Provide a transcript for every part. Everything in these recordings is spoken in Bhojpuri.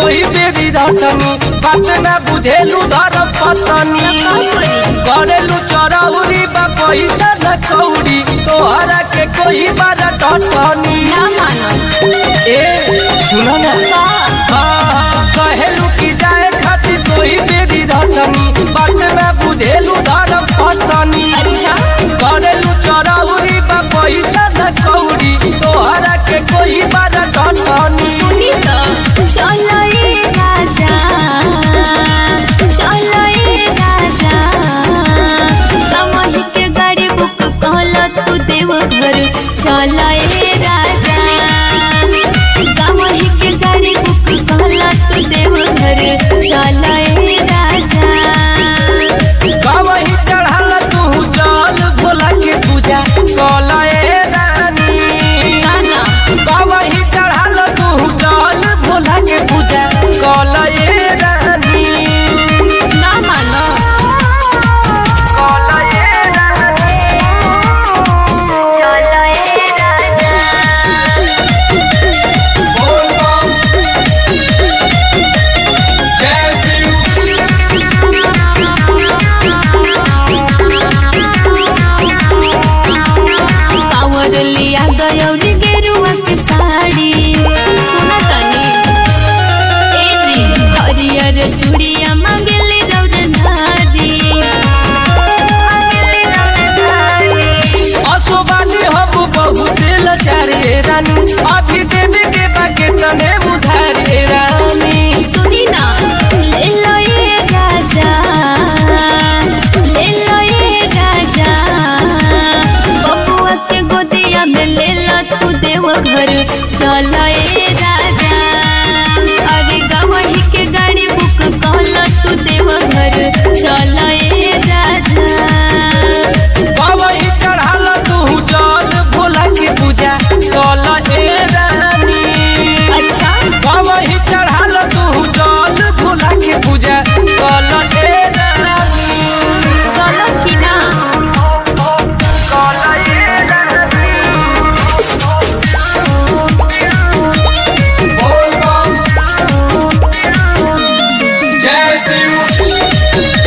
कोई बेरी रटनी बात ना बुझेलू धरम पतनी करेलू चरौरी बा पैसा न कौड़ी तोहरा के कोई बार टटनी ना मानो ए सुनो ना का हाँ, कहेलू की जाए खातिर कोई बेरी रटनी बात ना बुझेलू धरम पतनी अच्छा करेलू चरौरी बा पैसा न कौड़ी तोहरा के कोई बार टटनी सुनी तो चलो ए राजा चलो ए राजा कमही के गाड़ी बुक कहल तू देव घर चलो ए राजा कमही के गाड़ी बुक कहल तू देव घर चलो ए राजा कवही चढ़ल तू जल भोला के पूजा कलए रानी गाना कवही चढ़ल तू जल भोला के पूजा कलए रानी ना मानो कलए रानी चलो ए राजा बोल बम जय शिव पावर लिया गयौरी गेरुआ के साड़ी सुना तनी ए जी हरियर चूड़िया मांगेले रौद धारी मांगेले रौद धारी असोबानी हम बहुत लचारे रानी अभी देवे के बाके तने उधारे रानी सुनी ना ले लो ये राजा ले लो ये राजा बबुआ के गोदिया में ले लो तू देव घर चलो ए राजा अरे गवही के गाड़ी बुक कहलो तू देव घर चलो ए राजा बाबही चढ़ाल तू जल भोला के पूजा कल ए रानी अच्छा बाबही चढ़ाल तू जल भोला के पूजा कल ए रानी चलो कि ना कल ए रानी बोल बम जय शिव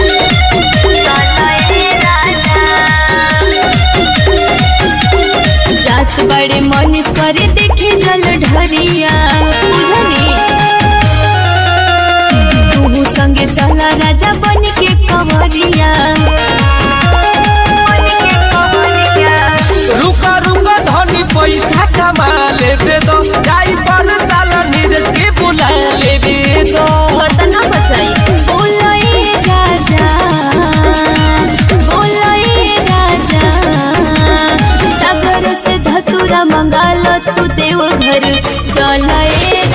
जात बड़े मनीष करे देखे जल ढरिया बुझनी तू संगे चला राजा बन के कंवरिया बन के कंवरिया। रुका रुका धनी पैसा कमा लेबे दो जाई पर साल नीरज के बुला लेबे दो बतना बचाई बोलो ए राजा बोलो ए राजा सागर से धतुरा मंगालो तू देव घर चलो ए